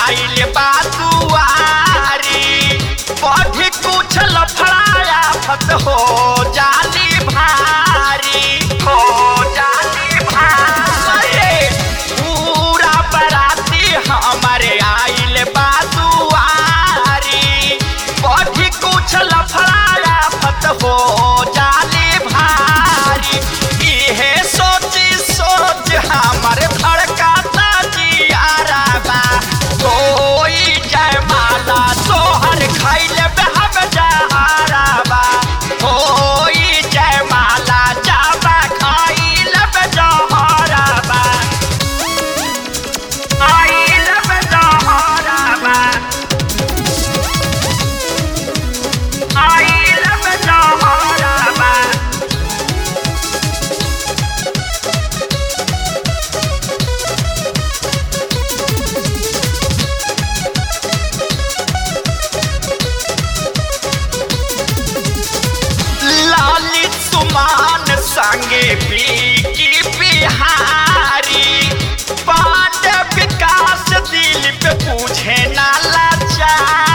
आइल बा दुआरी पढ़ी कुछ लफड़ाया फत हो जाली भारी हो जाली भारी पूरा बराती हमारे आइल बा दुआरी पढ़ी कुछ लफड़ाया फत हो जाली भारी इहे सोची सोच हमारे धड़काता जियारा बा कोई जयमाला तोहर खैले हम जहारा बा कोई जयमाला जाबा खैले जहारा बा खैले जहारा बा खैले जहारा बा लालित सुमान संगे बीकी बिहारी पांड विकास दिल पे पूछे ना लाचारी